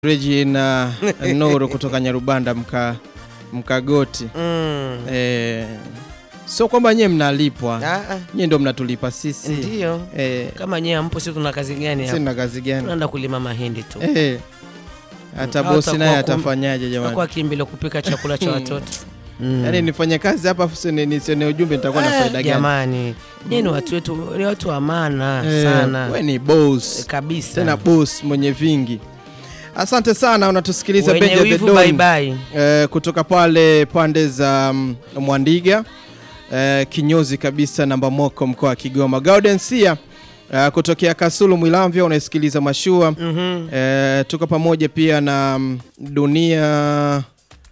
Regina Nuru kutoka Nyarubanda mka Mkagoti. Mm. Eh, sio kwamba nyewe mnalipwa, Ah, ah, nyewe ndio mnatulipa sisi. Ndiyo. Eh, Kama nyie hampo, sisi tuna kazi gani hapa? sina kazi gani? Tunaenda kulima mahindi tu. Eh, hata Mm. bosi Au naye utakuwa kum- atafanyaje Kwa jamani? kimbilo kupika chakula cha watoto. Mm. Yaani nifanye kazi hapa afu sio ni- nisione ujumbe nitakuwa na Eh, faida gani? Jamani, nyie ni watu wetu, ni watu wa maana Eh, sana we ni boss. kabisa. Tena boss mwenye vingi. Asante sana unatusikiliza Wenye Benja the wivu Don. bye bye. Eh, kutoka pale pande za mm, Mwandiga eh, kinyozi kabisa namba moko mkoa wa Kigoma. Gaudensia eh, kutokea Kasulu Mwilamvya unaisikiliza mashua Mhm. eh, tuko pamoja pia na mm, dunia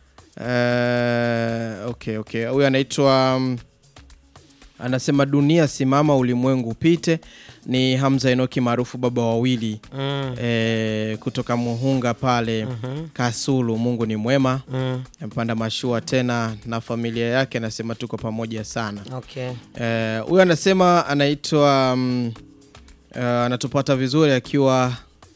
eh, okay, okay. Huyu anaitwa mm, anasema dunia simama ulimwengu upite. Ni Hamza Enoki maarufu baba wawili Mm. eh, kutoka Muhunga pale Mhm. Kasulu. Mungu ni mwema Mm. amepanda mashua tena na familia yake, anasema tuko pamoja sana. Okay. Eh, Huyu anasema anaitwa mm, eh, anatupata vizuri akiwa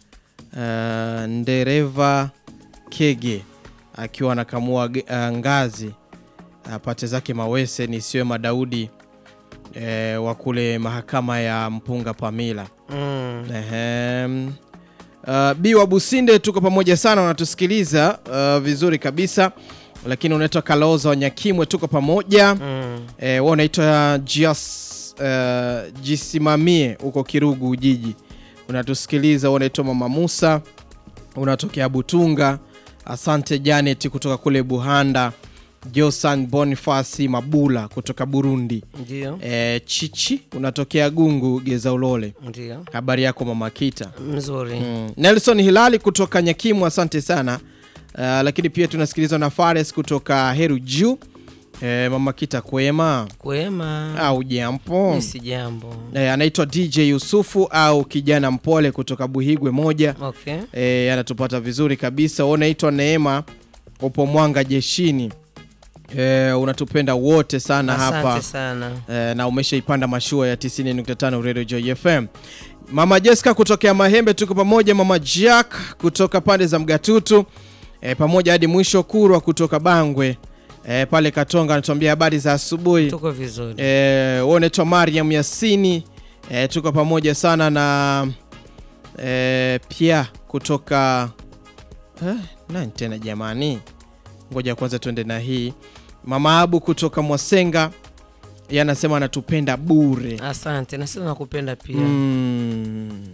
eh, ndereva Kege akiwa anakamua ge- eh, ngazi apate zake mawese ni siwe Madaudi eh, wa kule mahakama ya Mpunga Pamila. Mm. Ehem. Uh, Bi wa Businde tuko pamoja sana, unatusikiliza uh, vizuri kabisa, lakini unaitwa Kaloza wa Nyakimwe, tuko pamoja Mm. eh, wewe unaitwa Jias uh, jisimamie huko Kirugu Ujiji, unatusikiliza. Wewe unaitwa Mama Musa, unatokea Butunga. Asante Janet kutoka kule Buhanda. Josan Bonifasi Mabula kutoka Burundi. Ndio. Eh, Chichi unatokea Gungu Geza Ulole. Ndio. Habari yako Mama Kita. Mzuri. Mm. Nelson Hilali kutoka Nyakimu, asante sana. Uh, lakini pia tunasikilizwa na Fares kutoka Heru Juu. Eh, Mama Kita kwema Kwema. au jampo? Ni si jambo. Eh, anaitwa DJ Yusufu au kijana mpole kutoka Buhigwe moja. Okay. Eh, anatupata vizuri kabisa. Wewe unaitwa Neema upo Mwanga jeshini. Eh, unatupenda wote sana hapa Asante sana. eh, na umeshaipanda mashua ya 90.5 Radio Joy FM. Mama Jessica kutokea Mahembe tuko pamoja, Mama Jack kutoka pande za Mgatutu eh, pamoja hadi mwisho. Kurwa kutoka Bangwe eh, pale Katonga anatuambia habari za asubuhi. Tuko vizuri. Eh, wewe unaitwa Mariam Yasini eh, tuko pamoja sana na eh, pia kutoka eh, nani tena jamani, ngoja kwanza tuende na hii. Mama Abu kutoka Mwasenga yeye anasema anatupenda bure. Asante. Na sisi nakupenda pia. Mm.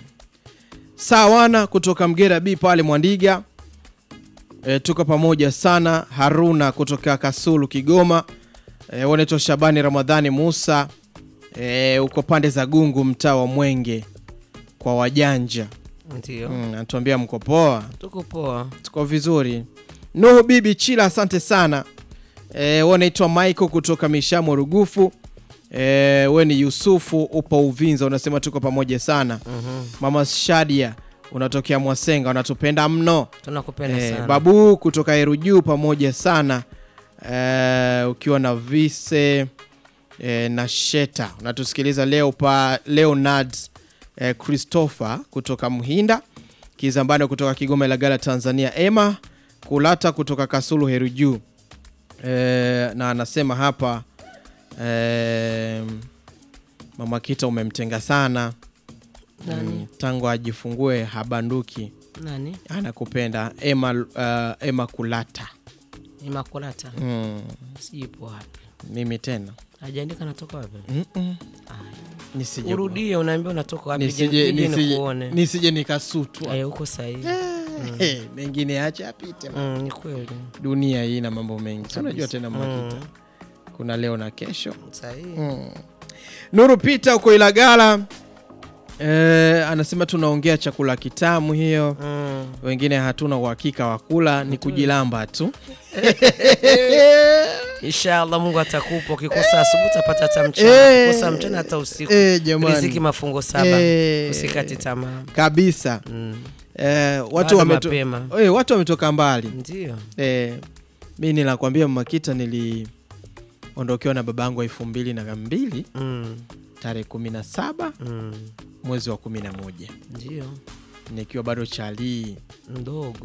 Sawana kutoka Mgera B pale Mwandiga e, tuko pamoja sana. Haruna kutoka Kasulu Kigoma e, wanaitwa Shabani Ramadhani Musa e, uko pande za Gungu mtaa wa Mwenge kwa wajanja Ndio. mm, anatuambia mko poa, Tuko poa. tuko vizuri. Nuhu Bibi Chila, asante sana e, wanaitwa Michael kutoka Mishamo Rugufu e, we ni Yusufu upo Uvinza, unasema tuko pamoja sana. Mhm. Mama Shadia unatokea Mwasenga, unatupenda mno. Tunakupenda Eh, sana. babu kutoka Herujuu pamoja sana eh, ukiwa na vise eh, na Sheta unatusikiliza leo pa Leonard eh, Christopher kutoka Mhinda Kizambano kutoka Kigoma Ilagala Tanzania, Emma Kulata kutoka Kasulu Herujuu eh, na anasema hapa eh, Mama Kita umemtenga sana Nani? Mm, tangu ajifungue habanduki Nani? anakupenda Emma, uh, Emma Kulata Imakulata. mm, Sipo wapi. mimi tena Hajaandika natoka wapi? Mm-mm. Aya. nisije Urudie unaambia unatoka wapi? nisije, Je, nije nisije, nikuone. nisije nikasutwa Eh, uko sahihi. Eh, mengine acha apite Mm, ni kweli. dunia hii na mambo mengi Si unajua tena Makita Mm, kuna leo na kesho sahihi. mm. Nuru Pita uko Ilagala eh, anasema tunaongea chakula kitamu hiyo Mm. wengine hatuna uhakika wa kula ni kujilamba tu Inshallah Mungu atakupa. Ukikosa asubuhi utapata hata mchana, Eh. ukikosa mchana hata usiku. Eh, jamani. Riziki mafungo saba. Eh. Usikate tamaa. kabisa Mm. eh, watu, Bado wameto, mapema. eh, watu wametoka mbali Ndio. eh, mi ninakwambia Makita niliondokewa na babangu elfu mbili na mbili Mm. tarehe kumi na saba Mm. mwezi wa kumi na moja Ndio. nikiwa bado chalii mdogo